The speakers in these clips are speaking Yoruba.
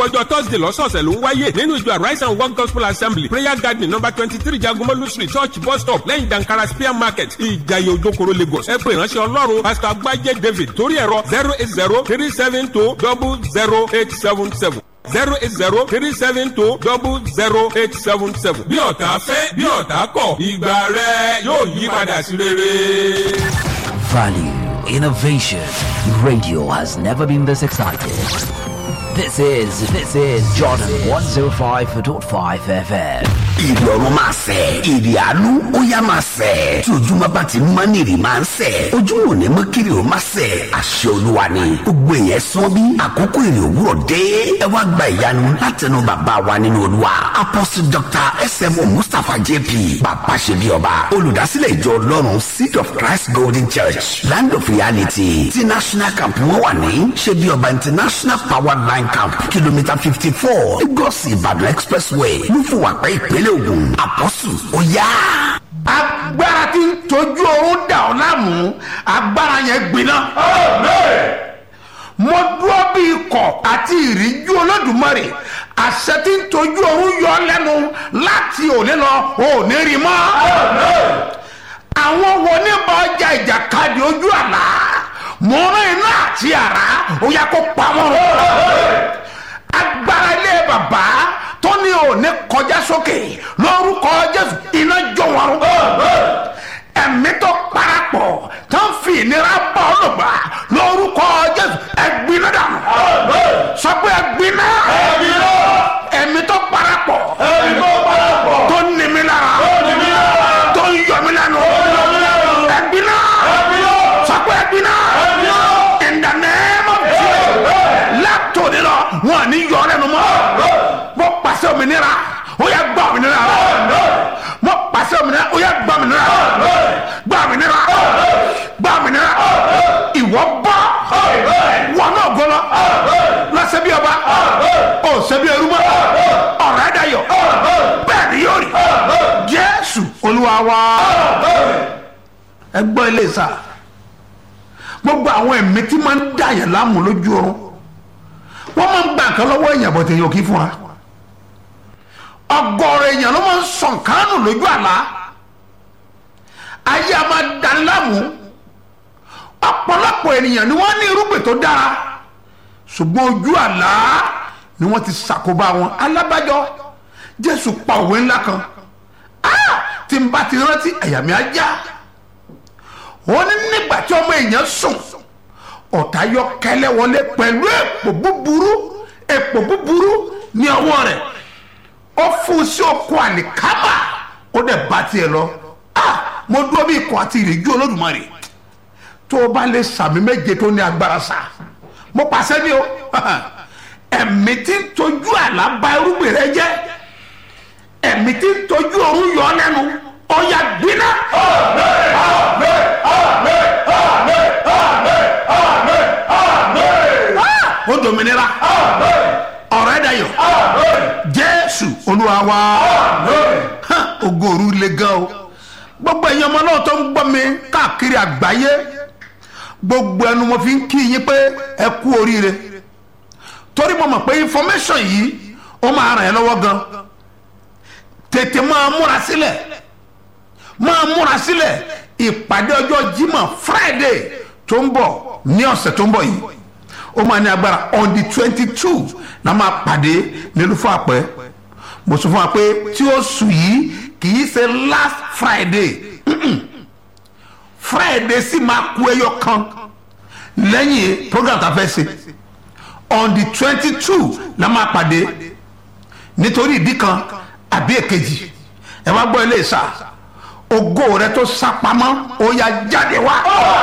ọjọ́ thursday lọ́sọ̀ọ̀sẹ̀ ló ń wáyé nínú ìjọ arise and one gospel assembly prayer garden number twenty three jagomolu street church bus stop lẹ́yìn dankara spear market ìjayé ojokoro lagos ẹ pé ìránṣẹ́ ọlọ́run pastor agbájé david torí ẹ̀rọ zero eight zero three seven two double zero eight seven seven zero eight zero three seven two double zero eight seven seven. bí ọ̀tá fẹ́ bí ọ̀tá kọ̀ ìgbà rẹ yóò yí padà sí rere. Value, innovation. Radio has never been this excited. This is, this is Jordan 105.5 FM. ìrì ọ̀run máa sẹ̀ ìrì àánú ó yá máa sẹ̀ tí ojúmọ́ bá ti mọ́ ní ìrì máa ń sẹ̀ ojúmọ́ ò ní mọ́ kiri ó máa sẹ̀ àṣẹ olúwa ni gbogbo èèyàn sọ bí àkókò ìrì òwúrọ̀ dé ẹ wá gba ìyanu látẹnu bàbá wa nínú olúwa apostle dr smo mustapha jp bàbá ṣe bí ọba olùdásílẹ̀ ìjọ ọlọ́run seed of christ golden church land of reality ti national camp wọn wà ní ṣe bí ọba international power line camp kìlómítà fifty four lagos ìbàdàn expressway lúfùwàpẹ́ ìpínlẹ̀ ògùn àpọ́sù ó yá. agbára tí ń tọ́jú oorun dà ọ́ láàmú agbára yẹn gbiná. mo dúró bí ikọ̀ àti ìríjú olódùmarè àṣẹ tí ń tọ́jú oorun yọ ọ́ lẹ́nu láti òní lọ òní rí mọ́. àwọn wo ní bá ọjà ìjàkadì ojú àlá mo rán iná àti àrá ó yẹ kó pa wọ́n rún. agbára ilé bàbá tó ní òní kọjá sókè lórúkọ jésù iná jó wọn rún. ẹ̀mí tó parapọ̀ tó ń fi ìnira bọ̀ ọ́ lògbà lórúkọ jésù ẹ̀gbiná dànù. sọ pé ẹ̀gbiná ẹ̀mí tó parapọ̀ tó ń ní mi lára tó ń yọ mi lẹ́nu ẹ̀gbiná sọ pé ẹ̀gbiná in the name of Jesus látòdì lọ wọn à ní yọ ọ́ lẹ́nu mọ́ mo pàṣẹ òmìnira ó yẹ gbà òmìnira mo pàṣẹ òmìnira ó yẹ gbà òmìnira gbà òmìnira gbà òmìnira ìwọ bọ́ wọn náà gbọ́lọ́ lọ́sẹ̀ bí ọba ó ṣe bí ẹrú mọ́ ọ̀rẹ́ dayọ̀ bẹ́ẹ̀ ni yóò rí jésù olúwa wa ẹ gbọ́ ilé sá gbogbo àwọn ẹ̀mí tí máa ń dà yẹn láàmú lójú oorun wọ́n máa ń gbà nǹkan lọ́wọ́ èèyàn bọ̀tẹ̀ yóò kí fún wa ọgọ́rọ̀ èèyàn ló máa ń sàn kánù lójú àlá ayé a máa dání láàmú ọ̀pọ̀lọpọ̀ ènìyàn ni wọ́n ní irúgbìn tó dára ṣùgbọ́n ojú àlá ni wọ́n ti ṣàkóbá wọn alábàjọ jésù pa òwe ńlá kan Ah! tí n bá ti rántí àyà mi á já wọ́n ní nígbà tí ọmọ èèyàn sùn ọ̀tá yọ kẹlẹ́ wọlé pẹ̀lú èpò búburú èpò búburú ní ọwọ́ rẹ̀ ó fún sí oko àlìkámà ó dẹ̀ bá tiẹ̀ lọ ah mo dúró bí ikọ̀ àti ìrìjú olódùmarè tó o bá lè sàmì méje tó ní agbára sá mo pàṣẹ ní o ẹ̀mí tí ń tọ́jú àlá bà irúgbìn rẹ jẹ́ ẹ̀mí tí ń tọ́jú òun yọ ọ́ lẹ́nu ọ̀yà gbiná. Ah, ó dominira ọ̀rẹ́ dayọ̀ jésù olúwa wa Hàn, ògo òru le gan o gbogbo ẹ̀yin ọmọ náà tó ń gbọ́ mi káàkiri àgbáyé gbogbo ẹnu mo fi ń kí yín pé ẹ kú oríire torí mo mọ̀ pé information yìí ó máa ràn ẹ́ lọ́wọ́ gan tètè máa múra sílẹ̀ máa múra sílẹ̀ ìpàdé ọjọ́ jímọ̀ friday tó ń bọ̀ ní ọ̀sẹ̀ tó ń bọ̀ yìí ó máa ní agbára on the twenty two la máa pàdé nílùú fún àpẹ mo sọ fún wa pé tí ó sùn yìí kì í ṣe last friday friday sì máa kú ẹyọ kan lẹ́yìn program tá a fẹ́ ṣe on the twenty two la máa pàdé nítorí ìdí kan àbí èkejì ẹ wá gbọ́ ilé ìsà ògo rẹ tó sá pamọ́ ó yá jáde wá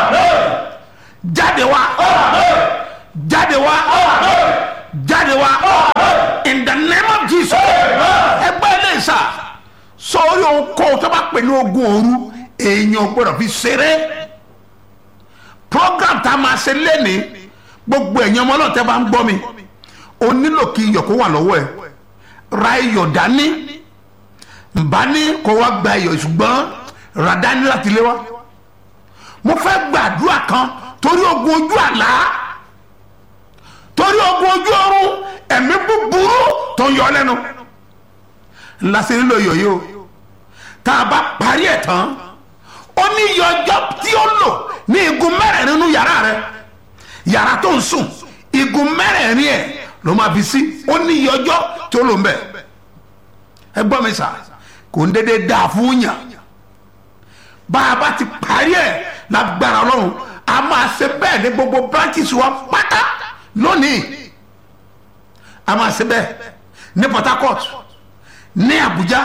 jáde wá jáde wá jáde wá in the name of jesus ẹ gbọ́ ilé ìsà sórí ohun kó tó bá pè ní ogun òru èèyàn gbọ́dọ̀ fi ṣeré program tá a máa ṣe lénìí gbogbo èèyàn ọmọ náà tẹ́ bá ń gbọ́ mi o nílò kí iyọ̀ kó wà lọ́wọ́ ẹ̀ ra iyọ̀ dání nbá ní kó wá gba iyọ̀ ṣùgbọ́n ra dání láti lé wá mo fẹ́ gbàdúrà kan torí ogun ojú àlá torí ogun ojú ọrùn ẹ̀mí búburú tó ń yọ lẹ́nu ńlá sí nílò iyọ̀ yìí o tá a bá parí ẹ̀ tán ó ní iye ọjọ́ tí ó lò ní igun mẹ́rẹ̀ẹ̀rin nínú yàrá rẹ yàrá tó ń sùn igun mẹ́rẹ̀ẹ̀rin ẹ̀ ló máa fi sí ó ní iye ọjọ́ tí ó lò ń bẹ̀ ẹ gbọ́ mi sà kò ń dédé dáa fún yàn bá a bá ti parí ẹ̀ lágbára ọlọ́run a máa ṣe bẹ́ẹ̀ ní gbogbo branches wa pátá lónìí a máa ṣe bẹ́ẹ̀ ní Port Harcourt ní Abuja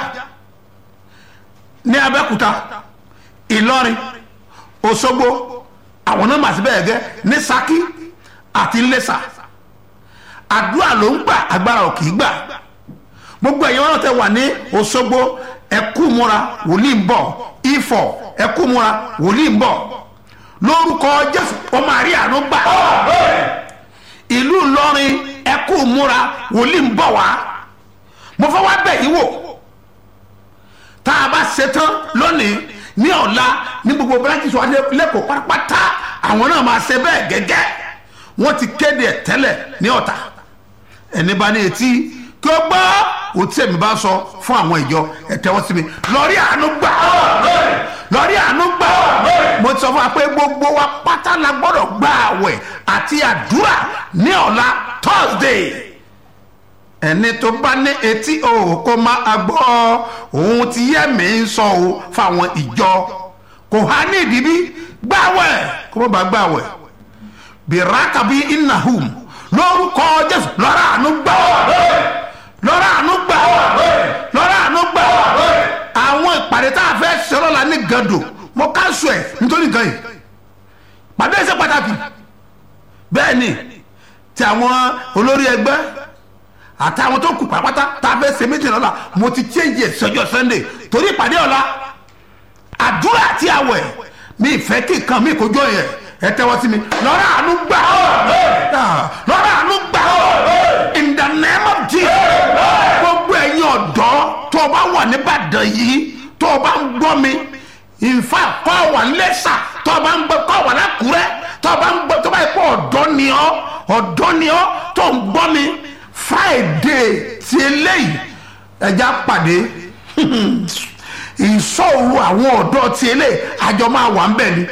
ní Abẹ́òkúta Ìlọrin Òṣogbo àwọn náà máa ṣe bẹ́ẹ̀ gẹ́ ní Ṣakí àti Iléṣà àdúrà ló ń gbà agbára ò kì í gbà gbogbo ẹ̀yin wọn tẹ wà ní Òṣogbo ẹkú múra wòlíì ń bọ̀ Ifọ̀ ẹkú múra wòlíì ń bọ̀ lórúkọ Jésù ọmọ àrí àánú gbà ìlú Ìlọrin ẹkú múra wòlíì ń bọ̀ wá mo fẹ́ wá bẹ̀ yín wò tá a bá ṣetán lónìí ní ọ̀la ní gbogbo branches wa lẹ́kọ̀ọ́ pátápátá àwọn náà máa ṣe bẹ́ẹ̀ gẹ́gẹ́ wọ́n ti kéde ẹ̀ tẹ́lẹ̀ ní ọ̀tà ẹni bá ní etí kí ó gbọ́ òtí ẹ̀mí bá sọ fún àwọn ìjọ ẹ̀ tẹ́wọ́ sí mi lọ́rí àánú gbà lọ́rí àánú gbà mo ti sọ fún wa pé gbogbo wa pátá la gbọ́dọ̀ gba àwẹ̀ àti àdúrà ní ọ̀la Thursday ẹni tó bá ní etí o kó má gbọ́ ohun tí yẹ́mi ń sọ o fáwọn ìjọ kò há ní ìdíbí gbàwẹ̀ kó má bàa gbàwẹ̀ bìrákàbí innahum lórúkọ jésù lọ́rọ̀ àánú gbà lọ́rọ̀ àánú gbà lọ́rọ̀ àánú gbà àwọn ìpàdé tá a fẹ́ ṣe lọ́la ní gàdò mo káṣù ẹ̀ nítorí nǹkan yìí pàdé ṣe pàtàkì bẹ́ẹ̀ ni ti àwọn olórí ẹgbẹ́ àtàwọn tó kù pàápàá tá a fẹ́ ṣe méjì lọ́la mo ti change ẹ̀ sọ́jọ́ sunday torí ìpàdé ọ̀la àdúrà àti àwẹ̀ mi ìfẹ́ kí nǹkan mi kò jọ yẹn ẹ tẹ́wọ́ sí mi lọ́rọ̀ àánú gbà lọ́rọ̀ àánú gbà in the name of Jesus gbogbo ẹ̀yin ọ̀dọ́ tó o bá wà nìbàdàn yìí tó o bá ń gbọ́ mi in fact kọ́ wà lẹ́sà tó o bá ń gbọ́ kọ́ wà lákùrẹ́ tó o bá ń gbọ́ tó o bá yẹ kó ọ̀dọ́ ni ọ́ ọ̀dọ́ ni ọ́ tó ń gbọ́ mi friday ti eléyìí ẹja pàdé ìṣòro àwọn ọ̀dọ́ ti eléyìí àjọ máa wà ń bẹ̀ ni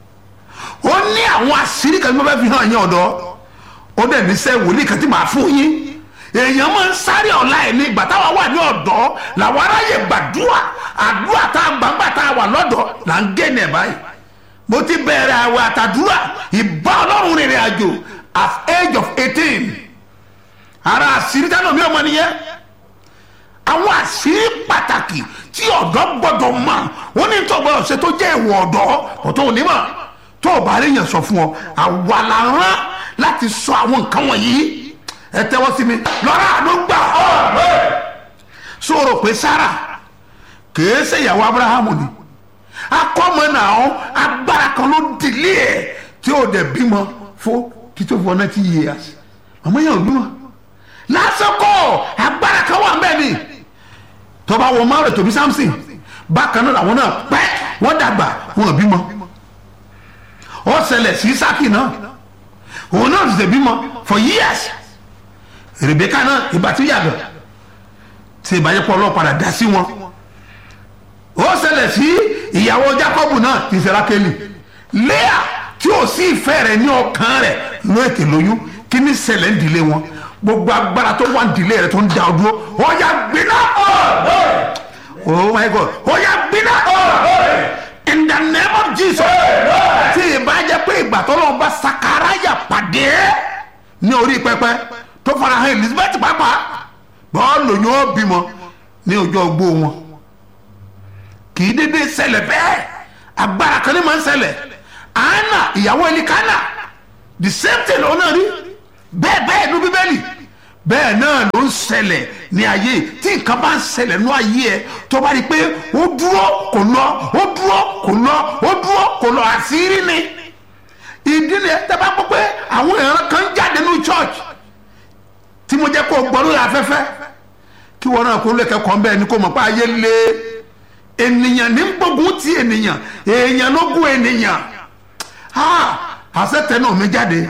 ó ní àwọn àṣírí kan tí mo fẹ́ fi hàn yín ọ̀dọ́ ó dẹ̀ ní sẹ́ wòlíì kan tí màá fún yín èèyàn máa ń sáré ọ̀la ẹ̀ ní ìgbà táwa wà ní ọ̀dọ́ làwọn aráyè gbàdúrà àdúrà tá a gbàgbà tá a wà lọ́dọ̀ là ń gé ní ẹ̀ báyìí mo ti bẹ̀rẹ̀ àwẹ̀ àtàdúrà ìbá ọlọ́run rìnrìn àjò at age of eighteen ara àṣírí tánà mi ọmọ nìyẹn àwọn àṣírí pàtàkì tí ọ̀dọ́ gbọ́dọ̀ mọ̀ wọ́n ní tó gbọ́dọ̀ ṣe tó jẹ́ ìwọ̀ ọ̀dọ́ ọ̀tọ̀ òní mọ̀ tó o bá rí yẹn sọ fún ọ àwa la rán láti sọ àwọn nǹkan wọ̀nyí ẹ tẹ́wọ́ sí mi lọ́rọ̀ àánú gbà sọ̀rọ̀ pé Sárà kìí ṣe ìyàwó Abrahamu ni akọ́mọ náà agbára kan ló dìlé ẹ̀ tí ó dẹ̀ bímọ fún títí ó fọ ninety years àmọ́ yẹn ò bímọ lásìkò agbára kan wà mbẹ́ ni tọ́ba wọ márùn tóbi Samson bákan náà làwọn náà pẹ́ wọ́n dàgbà wọn ò bímọ ó ṣẹlẹ̀ sí Ísákì náà òun náà ṣẹ̀ṣẹ̀ bímọ for years Rèbékà náà ìgbà tí yàgò tí ìbájẹ́pọ̀ ọlọ́pàá dá sí wọn ó ṣẹlẹ̀ sí ìyàwó Jákọ́bù náà ti ṣe Rákélì Léà tí ò sí ìfẹ́ rẹ̀ ní ọkàn rẹ̀ ló ètè lóyún kí ní ṣẹlẹ̀ ń dìlé wọn gbogbo agbára tó wà ń dìlé rẹ̀ tó ń da ọdún ó yá gbiná oh my God ó yá gbiná in the name of Jesus tí ìbájẹ́ pé ìgbà tó lọ́wọ́ bá Sakaraya pàdé ní orí pẹpẹ tó farahàn Elizabeth pàápàá bọ́ọ̀lù yóò bímọ ní ọjọ́ ogbó wọn kì í dédé ṣẹlẹ̀ bẹ́ẹ̀ agbára kan ní máa ń ṣẹlẹ̀ Anna ìyàwó Elikana the same thing ló náà rí bẹ́ẹ̀ bẹ́ẹ̀ ní bíbélì bẹ́ẹ̀ náà ló ń ṣẹlẹ̀ ní ayé tí nǹkan bá ń ṣẹlẹ̀ ní ayé ẹ tó bá rí i pé ó dúró kò lọ ó dúró kò lọ ó dúró kò lọ àṣírí ni ìdí ni ẹ tẹ́ bá gbọ́ pé àwọn èèyàn kan jáde ní church tí mo jẹ́ kó gbọ́ lórí afẹ́fẹ́ kí wọn náà kó lè kẹ́kọ̀ọ́ bẹ́ẹ̀ ni kó mọ̀ pé ayé lé ènìyàn ní gbógun ti ènìyàn èèyàn ló gún ènìyàn àṣẹ tẹnu mi jáde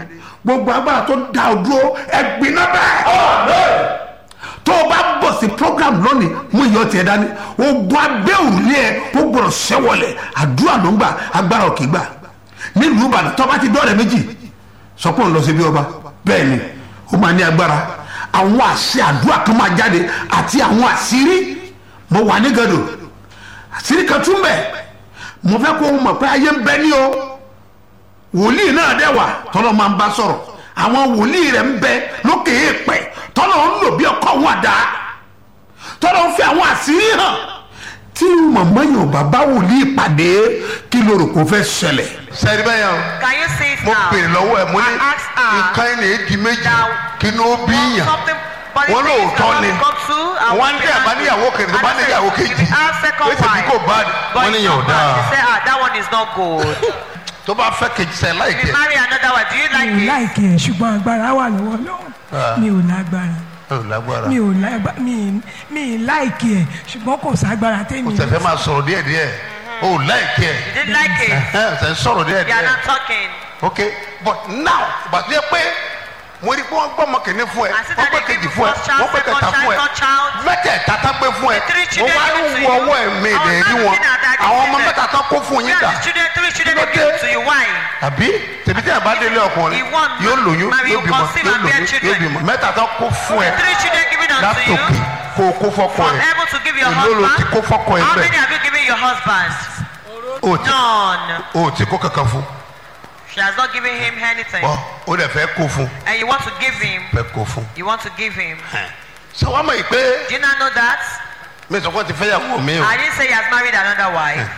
gbogbo agbára tó dá o dúró ẹgbinna bẹ́ẹ̀ tó o bá bọ̀ sí program lónìí mú iyọ̀ tiẹ̀ dání ogun abẹ́ òrùlé ẹ̀ ó gbọ́dọ̀ ṣẹ́wọlẹ̀ àdúrà ló ń gbà agbára ò kì í gbà nílùú ìbàdàn tó bá ti dọ́ọ̀rẹ́ méjì sọ pé òun lọ sí bí ọba bẹ́ẹ̀ ni ó máa ní agbára àwọn àṣẹ àdúrà kan máa jáde àti àwọn àṣírí mo wà ní gàdò àṣírí kan tún bẹ̀ mo fẹ́ kó o mọ̀ pé ayé ń bẹ ní o wòlíì náà dẹ̀ wà tọ́lọ́ máa ń bá sọ̀rọ̀ àwọn wòlíì rẹ̀ ń bẹ lókè èèpẹ̀ tọ́lọ́ ń lò bí ọkọ̀ wọn àdá tọ́lọ́ ń fi àwọn àṣírí hàn tí màmá yóò bàbá wòlíì pàdé kí ló rò kó fẹ́ ṣẹlẹ̀. sẹ́ni bẹ́ẹ̀ yẹn Can you see it mo now? bèrè lọ́wọ́ ẹ̀ mo ní I asked her. nǹkan ẹ̀ ní èdè méjì Now, kí ni ó bí Want yàn something body wọ́n things lóòótọ́ that ni want to come to, and wọ́n want ní to ẹ̀ bá be níyàwó kejì tó bá And I níyàwó said, kejì if you have second pé tèmi wife, kò bá but wọ́n ní it's yàn ò not bad. dáa She said, ah, that one is not good. tó bá fẹ́ kejì sẹ́ If láìkẹ́ you marry another one, do you like mi ò it? láìkè ẹ̀ ṣùgbọ́n agbára wà lọ́wọ́ lọ́wọ́ mi ò lágbára ẹ̀ lágbára mi ò lágbára mi mi láìkè ẹ̀ ṣùgbọ́n kò ságbára kò tẹ́mi tẹ̀fẹ́ máa sọ̀rọ̀ díẹ̀ díẹ̀ o láìkẹ́ You didn't like it. ẹ̀ ẹ̀ sọ̀rọ̀ díẹ̀ You are díẹ̀ not talking. ok but now bàtú yẹ pé mo rí i pé wọ́n gbọ́ ọmọ kìíní fún ẹ I see wọ́n that gbé they kejì give fún ẹ you first child, wọ́n gbé second kẹta child, fún ẹ third child. mẹ́tẹ̀ẹ̀ta tán gbé fún ẹ The three mo children wá ń given to wo you. ọwọ́ ẹ̀ mi I was lè not rí wọn looking at that àwọn ọmọ children. mẹ́ta tán kó fún yín Where dà are the children, three children Kí ló they give dé? to you? Why? àbí tèmi tí a bá délé ọkùnrin He won, yóò lóyún marry, yóò you bímọ conceive yóò and bear lóyún yóò children. bímọ mẹ́ta tán kó fún ẹ The three children given unto látòkè you. kó o kó fọ́kọ From ẹ able to give your èló ló ti husband. kó fọ́kọ ẹ How bẹ́ẹ̀ many have you given your husband? o ti None. o ti kó kankan fún She has not given him anything. ọ o dẹ̀ fẹ́ kó fún And you want to give him. fẹ́ kó fún You want to give him. ṣé wàá mọ̀ yìí pé Do you not know that? mi sọ pé ti fẹ́ yàwó mi o I didn't say he has married another wife.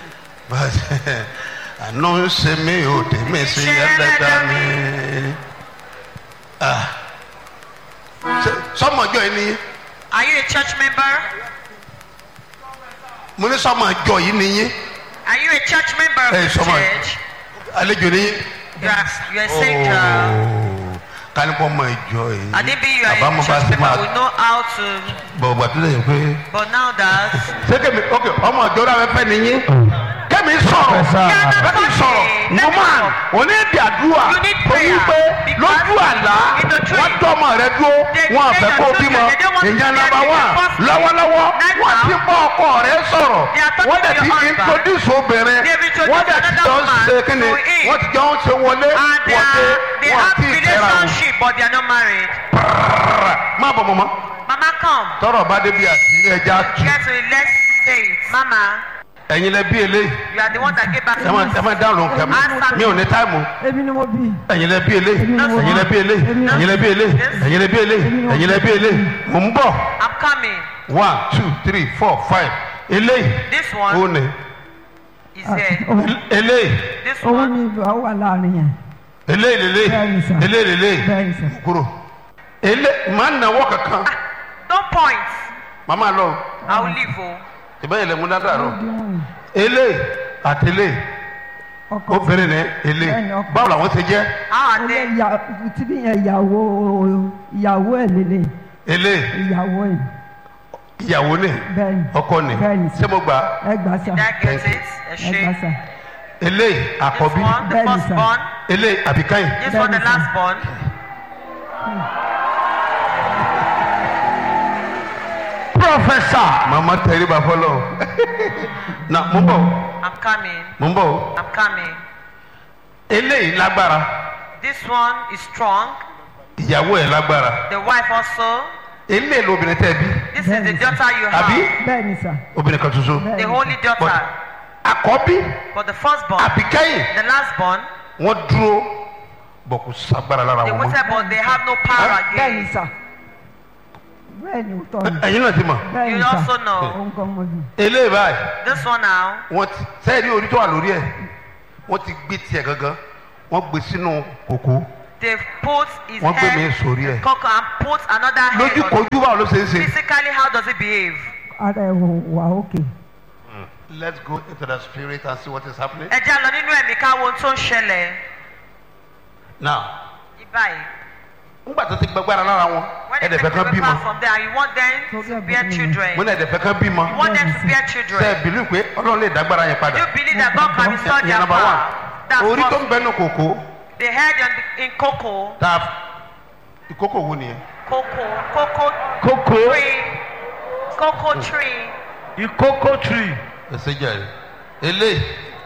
àánú ń ṣe mí o tèmi sí Ṣe ẹlẹ́dàá ẹlẹ́dàá mi. Ah. Ṣé- sọmọjọ yìí ni Are you a church member? mo ní sọmọjọ yìí ni yín Are you a church member of Hey, the someone. church? àlejò ni yín. You are, you are a stranger. kánipọ̀ mọ ìjọ yìí I didn't be you are àbámu a bá church ti member. máa We know how to. bọ̀ bọ̀ tó lẹ́yìn pé. But now that. ṣé kèmi ok ọmọ ìjọ rẹ fẹ́ ni yín. kẹ́mi sọ̀rọ̀ kẹ́mi sọ̀rọ̀ woman òní èdè àdúrà You need torí prayer pé because lójú àlá in the dream, wọ́n tọ́mọ rẹ dúró they wọn say àfẹ́ your kó children, bímọ they don't want to ìyẹn bear nàbà the wà responsibility. lọ́wọ́lọ́wọ́ Right wọ́n now, ti bọ́ ọkọ rẹ sọ̀rọ̀ they are talking wọ́n dẹ̀ to ti your husband. introduce obìnrin They have introduced wọ́n dẹ̀ ti another jọ woman ṣe kíni to him. wọ́n ti jọ ń ṣe wọlé And they, wọ́n ti are, they wọ́n have ti fẹ́ra wọn. relationship, but they are not married. má bọ̀ mọ́mọ́ Mama, come. tọrọ bá débi àṣírí ẹja tù Get to it. Let's say it. Mama, ẹ̀yin lẹ bí eléyìí you are the one that gave back ẹ to máa us. ẹ máa dáhùn lóhùn kẹmí mi ò ní táìmù èmi ni mo bí ẹ̀yin lẹ bí eléyìí ẹ̀yin lẹ bí eléyìí ẹ̀yin lẹ bí eléyìí ẹ̀yin lẹ bí eléyìí ẹ̀yin lẹ bí eléyìí mò ń bọ̀ I'm coming. one two three four five eléyìí This ó one ní is here. eléyìí This òun one. ni ìbá wà láàrin yẹn eléyìí lélẹ́yìí Bẹ́ẹ̀ni sà. eléyìí lélẹ́yìí bẹ́ẹ̀ ni sà kúrò eléyìí máa ń nawọ́ kankan Don't point. màmá lọ I will leave. Oh. ìbẹ́yìn lẹ́mú dáadáa rọ bí wọn eléyìí àti eléyìí ọkọ obìnrin ní eléyìí Bẹ́ẹ̀ni, ọkọ. báwo làwọn ti jẹ́ How are ilé they? ìyá tí bí yẹn ìyàwó ìyàwó ẹ̀ lélẹ̀ eléyìí ìyàwó ẹ̀ ìyàwó ní bẹ́ẹ̀ni ọkọ ní Bẹ́ẹ̀ni sà. ṣé mo gbà á ẹ gbà sà Did I get Thank it? A ẹ gbà shame. sà eléyìí This àkọ́bí one, the Bẹ́ẹ̀ni, first sir. born. eléyìí àbíkáyìn This one, the Bẹ́ẹ̀ni, sir. last born. pọfẹsà màmá tẹríba fọlọ na mo ń bọ̀ I'm coming. mo ń bọ̀ I'm coming. eléyìí lágbára This one is strong. ìyàwó ẹ̀ lágbára The wife also. eléyìí lóbìnrin tẹ́ bí This is the Bẹ́ẹ̀ni, daughter you àbí have. bẹ́ẹ̀ ni sà obìnrin kan ṣoṣo bẹ́ẹ̀ The ni holy daughter. àkọ́bí But the firstborn, àbíkáyìn the lastborn, wọ́n dúró bọ̀ kò sagbára lára they wọn waited, mọ́ but they have no power bẹ́ẹ̀ ni again. sà bẹ́ẹ̀ ni òótọ́ ni ẹ̀yin náà ti mọ̀ bẹ́ẹ̀ You ni sà also know. òun kan mo bí eléyìí báyìí This one now, wọ́n ti sẹ́ẹ̀rí orí tó wà lórí ẹ̀ wọ́n ti gbé tiẹ̀ gangan wọ́n gbé sínú kòkó they've put his Wọ́n gbé mi head sórí ẹ̀. in cocoa and put another head lójú on kojú báwo ló ṣe é ṣe. Physically, how does it behave? ara ẹ̀ wò wà òkè let's go into the spirit and see what is happening. Ẹ jẹ́ lọ nínú ẹ̀mí ká wo ohun tó ń ṣẹlẹ̀. now Ibáyìí. ńgbà tó ti gbẹgbẹ́ra lára wọn When they ẹ̀dẹ̀fẹ̀ take kan away bímọ power from there, you want them to Problem bear with me. children. mo ní ẹ̀dẹ̀fẹ̀ kan bímọ You want them to bear ṣe children. é bìlú pé ọlọ́run lè dágbára yẹn Do padà you believe that God can restore ìyẹn their number power? one That's orí tó ń what bẹnu kòkó They heard in, in cocoa, tá a ìkókò wo nìyẹn. cocoa, cocoa kókó tree, cocoa tree. ìkókó tree ẹsẹ jàre eléyìí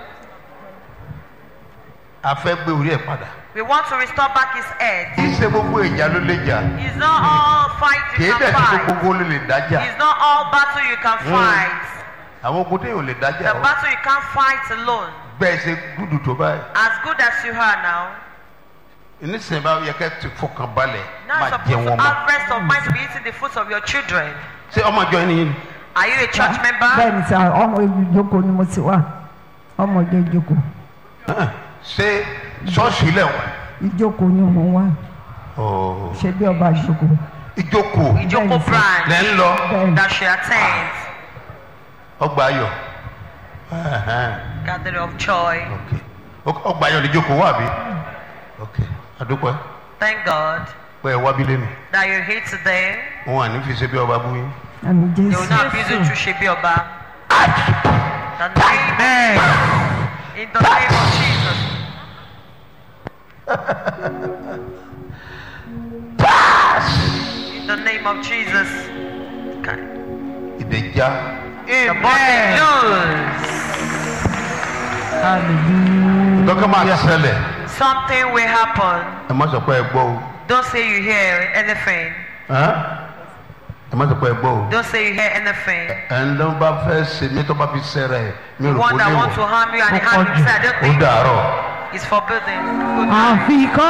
a fẹ́ gbé orí ẹ̀ padà. We want to restore back his head. kì í ṣe gbogbo ìjà ló lè jà It's not all fight kì you í dẹ̀ can ṣe fight. gbogbo ló lè dájà It's not all battle you can fight. àwọn ogun téèyàn ò lè dájà The o battle you can't fight alone. bẹ́ẹ̀ ṣe gúdù tó báyìí As good as you are now, nísìnyí bá yẹ kẹ́ ti fọkàn balẹ̀ now máa you're jẹ supposed wọn to mọ́ have rest of mind to be eating the fruits of your children. ṣé ọmọ ìjọ yín ni Are you a church member? bẹ́ẹ̀ ni sá ọmọ ìjókòó ni mo ti wà ọmọ ìjọ ìjókòó ṣé ṣọ́ọ̀ṣì ilẹ̀ wà ìjókòó ni mo wà Ooo. ṣe bí ọba ìjókòó ìjókòó Ijoko Bẹ́ẹ̀ni, sir. branch lẹ́ ń lọ bẹ́ẹ̀ ni that she attends. ọgbà ayọ̀ Ẹhẹ́n. Gathering of joy. ok ọgbà ayọ̀ ni ìjókòó wà bí ok adúpẹ́ Thank God pé ẹ wá bí lẹ́nu that you're here today. wọn à ní fi ṣe bí ọba bú yín. àmì They will jésù not abuse you to Shebi Oba. The name, in the name of Jesus. In the name of Jesus. Okay. ìdẹ̀já The body loose. hallelujah dọ́kẹ́ máa ṣẹlẹ̀ Something will happen. ẹ má sọ pé ẹ gbọ́ o Don't say you hear anything. Hàn? ẹ má sọ pé ẹ gbọ́ o Don't say you hear anything. ẹ ń lọ bá fẹ́ ṣe mí tó bá fi ṣẹlẹ̀ mi ò rò kó One that lè wants to wọ̀ harm you and the harm you. I don't ó think dàárọ̀. it's forbidden. Good night. àfikọ́.